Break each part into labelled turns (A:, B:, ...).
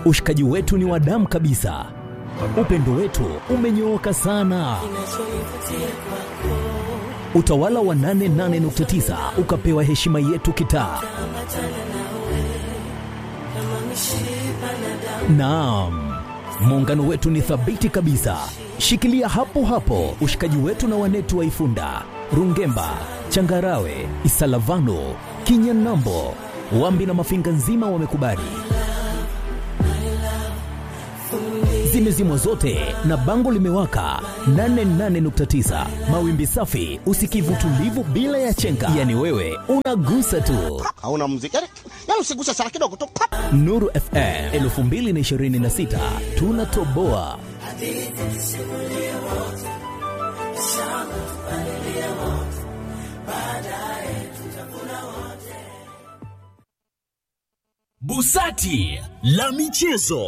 A: Ushikaji wetu ni wa damu kabisa, upendo wetu umenyooka sana. Utawala wa 88.9 ukapewa heshima yetu kitaa. Naam, muungano wetu ni thabiti kabisa. Shikilia hapo hapo ushikaji wetu na wanetu wa Ifunda, Rungemba, Changarawe, Isalavano, Kinyanambo, Wambi na Mafinga nzima wamekubali. Zimezimwa zote na bango limewaka 88.9 mawimbi safi, usikivu tulivu bila ya chenga, yani wewe unagusa tu.
B: hauna muziki yani, yani usiguse sana kidogo tu pap.
A: Nuru FM 2026 tunatoboa.
C: Busati la michezo.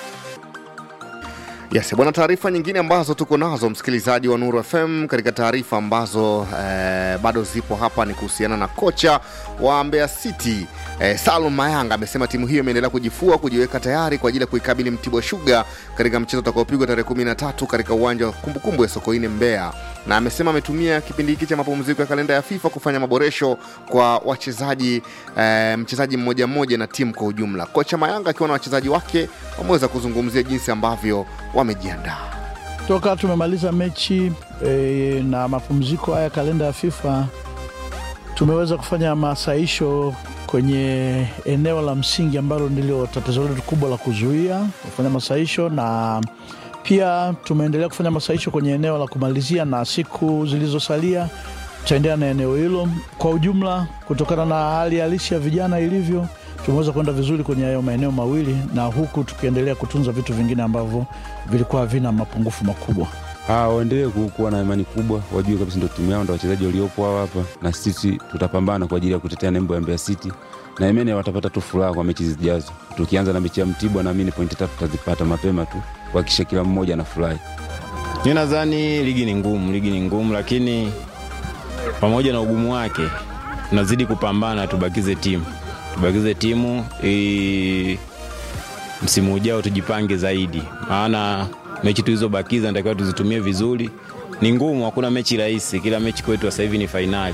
D: Yes, bwana, taarifa nyingine ambazo tuko nazo msikilizaji wa Nuru FM katika taarifa ambazo eh, bado zipo hapa ni kuhusiana na kocha wa Mbeya City eh, Salum Mayanga amesema timu hiyo imeendelea kujifua kujiweka tayari kwa ajili ya kuikabili Mtibwa Sugar katika mchezo utakaopigwa tarehe 13 katika uwanja wa kumbukumbu ya Sokoine Mbeya, na amesema ametumia kipindi hiki cha mapumziko ya kalenda ya FIFA kufanya maboresho kwa wachezaji eh, mchezaji mmoja mmoja na timu kwa ujumla. Kocha Mayanga akiwa na wachezaji wake wameweza kuzungumzia jinsi ambavyo wamejiandaa.
E: toka tumemaliza mechi e, na mapumziko haya kalenda ya FIFA tumeweza kufanya masaisho kwenye eneo la msingi ambalo ndilo tatizo letu kubwa la kuzuia kufanya masaisho na pia tumeendelea kufanya masaisho kwenye eneo la kumalizia na siku zilizosalia tutaendelea na eneo hilo kwa ujumla kutokana na hali halisi ya vijana ilivyo tumeweza kwenda vizuri kwenye hayo maeneo mawili na huku tukiendelea kutunza vitu vingine ambavyo vilikuwa havina mapungufu makubwa
F: Ah, waendelee ku- kuwa na imani kubwa, wajue kabisa ndo timu yao, ndo wachezaji waliopo hao hapa, na sisi tutapambana kwa ajili ya kutetea nembo ya Mbeya City, na imani watapata tu furaha kwa mechi zijazo. Tukianza na mechi ya Mtibwa, naamini pointi tatu tutazipata mapema tu, kuhakikisha kila mmoja anafurahi.
G: Mi nadhani ligi ni ngumu, ligi ni ngumu, lakini pamoja na ugumu wake tunazidi kupambana, tubakize timu, tubakize timu i... msimu ujao tujipange zaidi, maana mechi tulizobakiza natakiwa tuzitumie vizuri. Ni ngumu, hakuna mechi rahisi. Kila mechi kwetu sasa hivi ni fainali,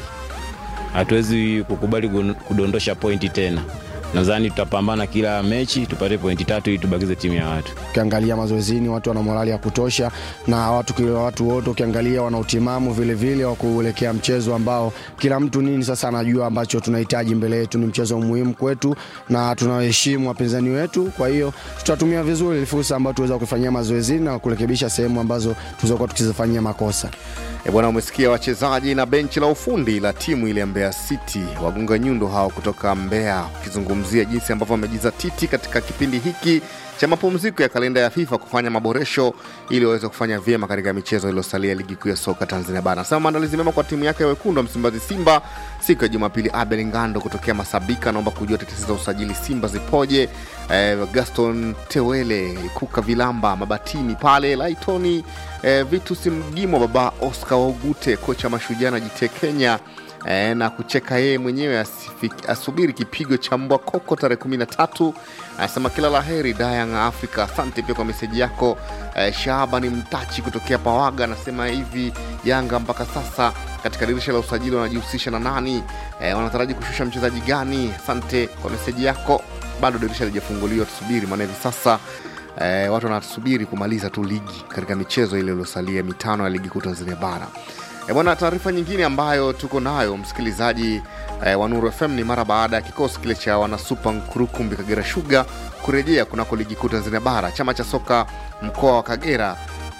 G: hatuwezi kukubali gun- kudondosha pointi tena. Nadhani tutapambana kila mechi tupate pointi tatu ili tubakize timu ya watu.
H: ukiangalia mazoezini watu wana morali ya kutosha na watu kila watu wote ukiangalia wana utimamu vile vile wa kuelekea mchezo ambao kila mtu nini sasa anajua ambacho tunahitaji mbele yetu ni mchezo muhimu kwetu na tunaheshimu wapinzani wetu kwa hiyo tutatumia vizuri ile fursa ambayo tuweza kufanyia mazoezini na kurekebisha sehemu ambazo tulizokuwa tukizifanyia makosa
D: E bwana, umesikia wachezaji na benchi la ufundi la timu ile ya Mbeya City, wagunga nyundo hao kutoka Mbeya, ukizungumzia jinsi ambavyo wamejizatiti katika kipindi hiki cha mapumziko ya kalenda ya FIFA kufanya maboresho ili waweze kufanya vyema katika michezo iliyosalia ligi kuu ya soka Tanzania bara. Anasema maandalizi mema kwa timu yake ya wekundu wa Msimbazi Simba siku ya Jumapili. Abel Ngando kutokea Masabika anaomba kujua tetesi za usajili Simba zipoje. Eh, Gaston Tewele Kuka Vilamba Mabatini pale Laitoni eh, Vitus Mgimo baba Oscar Waugute kocha Mashujaa na JT Kenya eh, na kucheka yeye mwenyewe asifiki- asubiri kipigo cha mbwa koko tarehe kumi na tatu anasema kila la heri Dayang Africa. Asante pia kwa meseji yako. Eh, Shaabani Mtachi kutokea Pawaga anasema hivi, Yanga mpaka sasa katika dirisha la usajili wanajihusisha na nani? Eh, wanataraji kushusha mchezaji gani? Asante kwa meseji yako. Bado dirisha lijafunguliwa, tusubiri, maana hivi sasa eh, watu wanasubiri kumaliza tu ligi katika michezo ile iliyosalia mitano ya ligi kuu Tanzania bara. E bwana, taarifa nyingine ambayo tuko nayo msikilizaji eh, wa Nuru FM ni mara baada ya kikosi kile cha wanasupa Nkurukumbi Kagera Sugar kurejea kunako ligi kuu Tanzania bara. Chama cha soka mkoa wa Kagera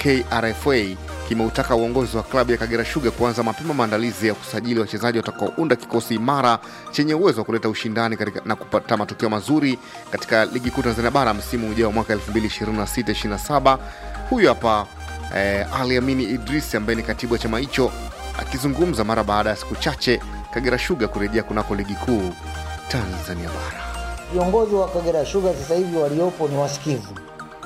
D: KRFA kimeutaka uongozi wa klabu ya Kagera Sugar kuanza mapema maandalizi ya kusajili wachezaji watakaounda kikosi imara chenye uwezo wa kuleta ushindani katika, na kupata matokeo mazuri katika ligi kuu Tanzania bara msimu ujao mwaka 2026-27. Huyu hapa eh, Ali Amini Idris ambaye ni katibu wa chama hicho akizungumza mara baada ya siku chache Kagera Sugar kurejea kunako ligi kuu Tanzania bara.
I: Viongozi wa Kagera Sugar sasa hivi waliopo ni wasikivu,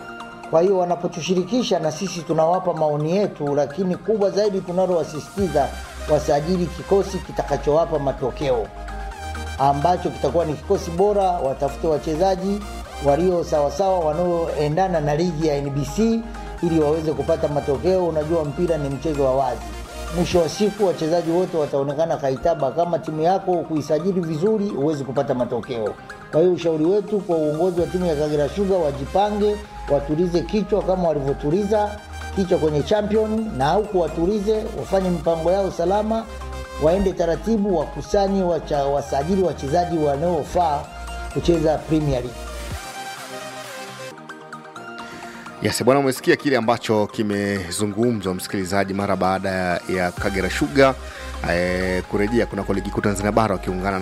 I: kwa hiyo wanapotushirikisha na sisi tunawapa maoni yetu, lakini kubwa zaidi tunalowasisitiza wasajili kikosi kitakachowapa matokeo ambacho kitakuwa ni kikosi bora, watafute wachezaji walio sawasawa wanaoendana na ligi ya NBC ili waweze kupata matokeo. Unajua mpira ni mchezo wa wazi. Mwisho wa siku wachezaji wote wataonekana kaitaba. Kama timu yako kuisajili vizuri, huwezi kupata matokeo. Kwa hiyo ushauri wetu kwa uongozi wa timu ya Kagera Sugar, wajipange, watulize kichwa kama walivyotuliza kichwa kwenye champion, na huku watulize, wafanye mipango yao salama, waende taratibu, wakusanye, wacha, wasajili wachezaji wanaofaa kucheza Premier League.
D: Yes, bwana, umesikia kile ambacho kimezungumzwa msikilizaji, mara baada ya Kagera Sugar eh, kurejea kunako ligi kuu Tanzania bara wakiungana